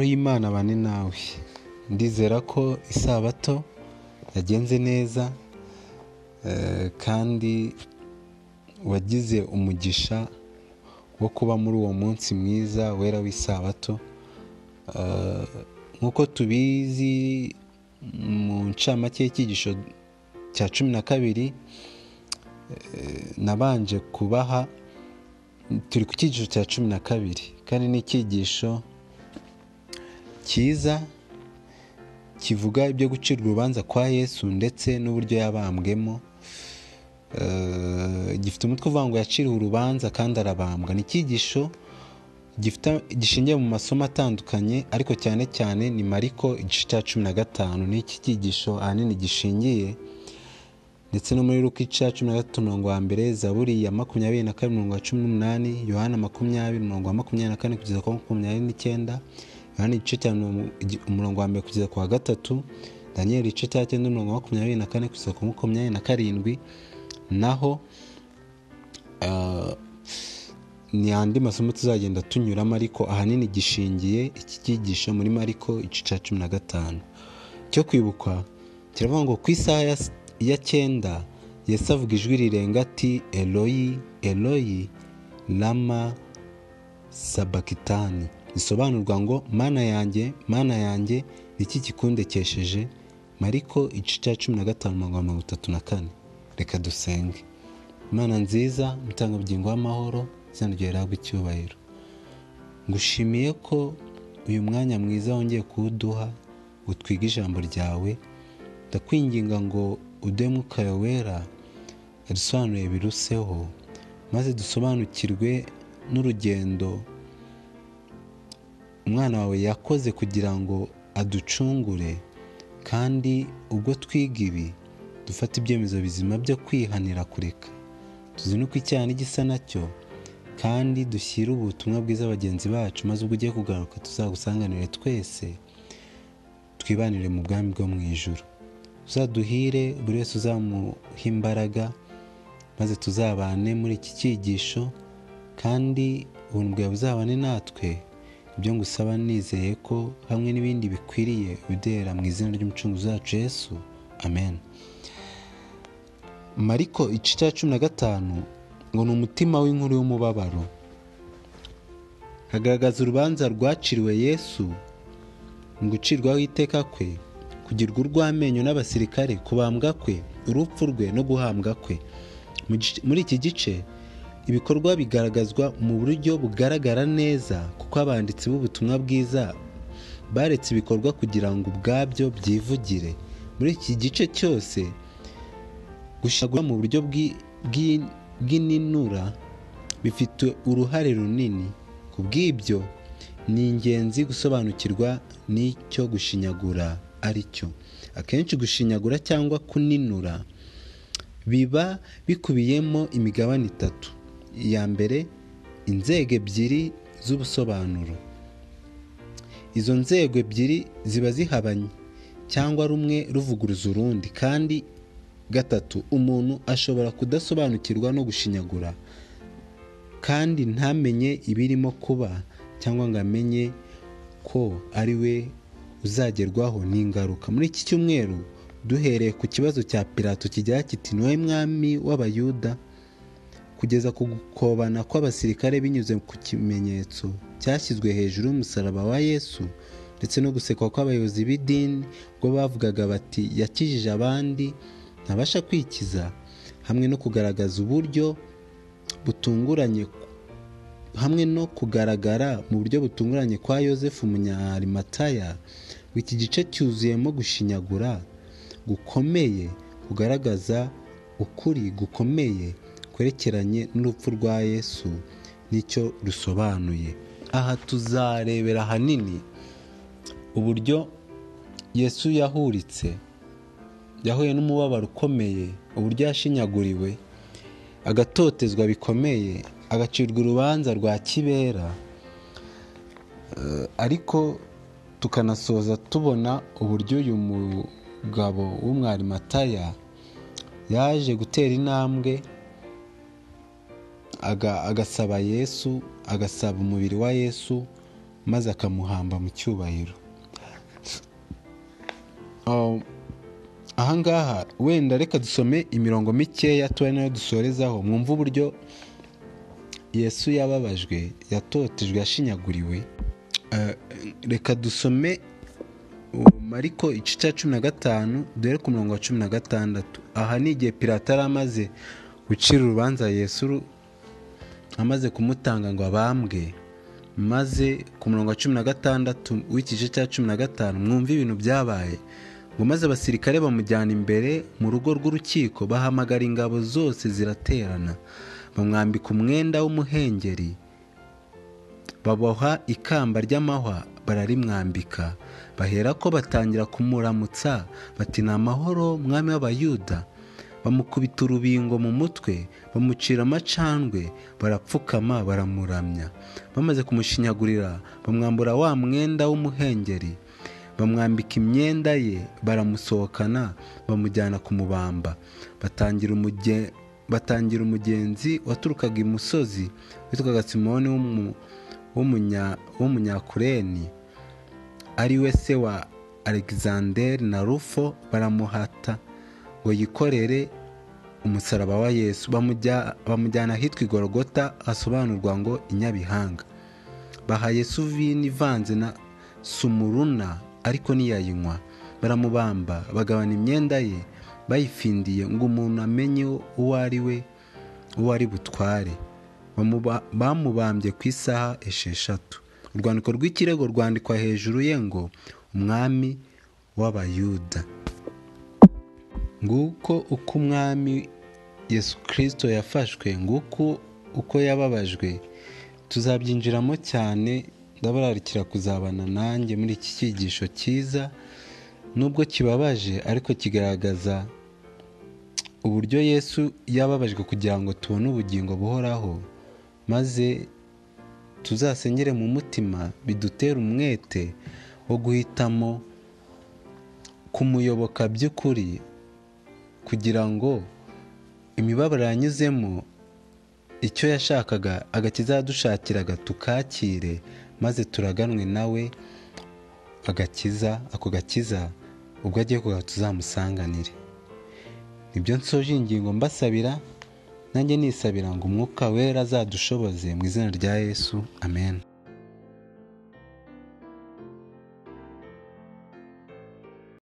y'Imana bane nawe ndizera ko isabato yagenze neza kandi wagize umugisha wo kuba muri uwo munsi mwiza wera w'isabato nk'uko tubizi mu ncamake y'icyigisho cya cumi na kabiri nabanje kubaha turi ku cyigisho cya cumi na kabiri kandi ni icyigisho cyiza kivuga ibyo gucira urubanza kwa yesu ndetse n'uburyo yabambwemo gifite umutwe uvuga ngo yaciriwe urubanza kandi arabambwa ni icyigisho gishingiye mu masomo atandukanye ariko cyane cyane ni mariko igice cya cumi na gatanu ni iki cyigisho ahanini gishingiye ndetse no muri ruka ica cumi na gatatu umurongo wa mbere zaburi ya makumyabiri na kabiri umurongo wa cumi n'umunani yohana makumyabiri umurongo wa makumyabiri na kane kugeza ku makumyabiri n'icyenda yohana igice cya umurongo wa mbere kugeza ku wa gatatu daniyeli igice cya cyenda umurongo wa makumyabiri na kane kugeza ku makumyabiri na karindwi naho ni andi masomo tuzagenda tunyuramo ariko ahanini gishingiye iki cyigisho muri mariko igice cya cumi na gatanu cyo kwibuka kiravuga ngo ku isaha ya ya cyenda Yesu avuga ijwi rirenga ati eloyi eloyi lama sabakitani bisobanurwa ngo mana yanjye mana yanjye iki kikundekesheje mariko igice cya cumi na gatanu mirongo itatu na kane reka dusenge imana nziza umutangabugingo w'amahoro izanagera rihabwa icyubahiro ngushimiye ko uyu mwanya mwiza wongeye kuwuduha utwiga ijambo ryawe ndakwinginga ngo udemuka wera risobanuye biruseho maze dusobanukirwe n'urugendo umwana wawe yakoze kugira ngo aducungure kandi ubwo twiga ibi dufata ibyemezo bizima byo kwihanira kureka tuzi nuko icyaha n'igisa nacyo kandi dushyire ubutumwa bwiza bagenzi bacu maze ubwo ugiye kugaruka tuzagusanganire twese twibanire mu bwami bwo mu ijoro uzaduhire buri wese uzamuha imbaraga maze tuzabane muri iki cyigisho kandi ubuntu bwawe buzabane natwe ibyo ngusaba nizeye ko hamwe n'ibindi bikwiriye bidera mu izina ry'umucunguzi wacu Yesu amen mariko igice cya cumi na gatanu ngo ni umutima w'inkuru y'umubabaro hagaragaza urubanza rwaciriwe yesu mu gucirwaho iteka kwe kugirwa urw'amenyo n'abasirikare kubambwa kwe urupfu rwe no guhambwa kwe muri iki gice ibikorwa bigaragazwa mu buryo bugaragara neza kuko abanditsi b'ubutumwa bwiza baretse ibikorwa kugira ngo ubwabyo byivugire muri iki gice cyose gushagura mu buryo bw'ininura bifite uruhare runini ku bw'ibyo ni ingenzi gusobanukirwa n'icyo gushinyagura aricyo akenshi gushinyagura cyangwa kuninura biba bikubiyemo imigabane itatu iya mbere inzego ebyiri z'ubusobanuro izo nzego ebyiri ziba zihabanye cyangwa rumwe ruvuguruza urundi kandi gatatu umuntu ashobora kudasobanukirwa no gushinyagura kandi ntamenye ibirimo kuba cyangwa ngo amenye ko ari we uzagerwaho n'ingaruka muri iki cyumweru duhereye ku kibazo cya pirato kigira kiti niwe mwami w'abayuda kugeza ku gukobana kw'abasirikare binyuze ku kimenyetso cyashyizwe hejuru y'umusaraba wa yesu ndetse no gusekwa kw'abayobozi b'idini ubwo bavugaga bati yakijije abandi ntabasha kwikiza hamwe no kugaragaza uburyo butunguranye hamwe no kugaragara mu buryo butunguranye kwa yosefu umunyarimataya iki gice cyuzuyemo gushinyagura gukomeye kugaragaza ukuri gukomeye kwerekeranye n'urupfu rwa yesu nicyo rusobanuye aha tuzarebera ahanini uburyo yesu yahuritse yahuye n'umubabaro ukomeye uburyo yashinyaguriwe agatotezwa bikomeye agacirwa urubanza rwa kibera ariko tukanasoza tubona uburyo uyu mugabo w'umwarimataya yaje gutera intambwe agasaba yesu agasaba umubiri wa yesu maze akamuhamba mu cyubahiro Um, ahangaha wenda reka dusome imirongo mikeya tuba nayo dusorezaho mwumve uburyo yesu yababajwe yatotejwe yashinyaguriwe Eh, reka dusome uh, mariko igice cya cumi na gatanu duhere ku murongo wa cumi na gatandatu aha ni igihe pirata yari amaze gucira urubanza yesu ru- amaze kumutanga ngo abambwe maze ku murongo wa cumi na gatandatu w'ikice cya cumi na gatanu mwumve ibintu byabaye ngo maze abasirikare bamujyana imbere mu rugo rw'urukiko bahamagara ingabo zose ziraterana bamwambika umwenda w'umuhengeri baboha ikamba ry'amahwa bararimwambika baherako batangira kumuramutsa bati ni amahoro mwami w'abayuda bamukubita urubingo mu mutwe bamucira amacandwe barapfukama baramuramya bamaze kumushinyagurira bamwambura wa mwenda w'umuhengeri bamwambika imyenda ye baramusohokana bamujyana kumubamba batangira umuge- batangira umugenzi waturukaga imusozi witwaga simoni w'umu- w'umunya- w'umunyakureni ari we se wa alexander na rufo baramuhata ngo yikorere umusaraba wa yesu Bamujya- bamujyana ahitwa igorogota hasobanurwa ngo inyabihanga baha yesu vino ivanze na sumuruna ariko ntiyayinywa baramubamba bagabana imyenda ye bayifindiye ngo umuntu amenye uwo ari we uwo ari butware Bamuba- bamubambye ku isaha esheshatu urwandiko rw'ikirego rwandikwa hejuru ye ngo umwami w'abayuda nguko uko umwami yesu kirisito yafashwe nguko uko yababajwe tuzabyinjiramo cyane ndabararikira kuzabana nanjye muri iki cyigisho cyiza nubwo kibabaje ariko kigaragaza uburyo yesu yababajwe kugira ngo tubone ubugingo buhoraho maze tuzasengere mu mutima bidutere umwete wo guhitamo kumuyoboka by'ukuri kugira ngo imibabaro yanyuzemo icyo yashakaga agakiza yadushakiraga tukakire maze turaganwe nawe agakiza ako gakiza ubwo agiye kugaha tuzamusanganire nibyo nsoje iyi ngingo mbasabira nanjye nisabira ngo umwuka wera azadushoboze mu izina rya yesu amen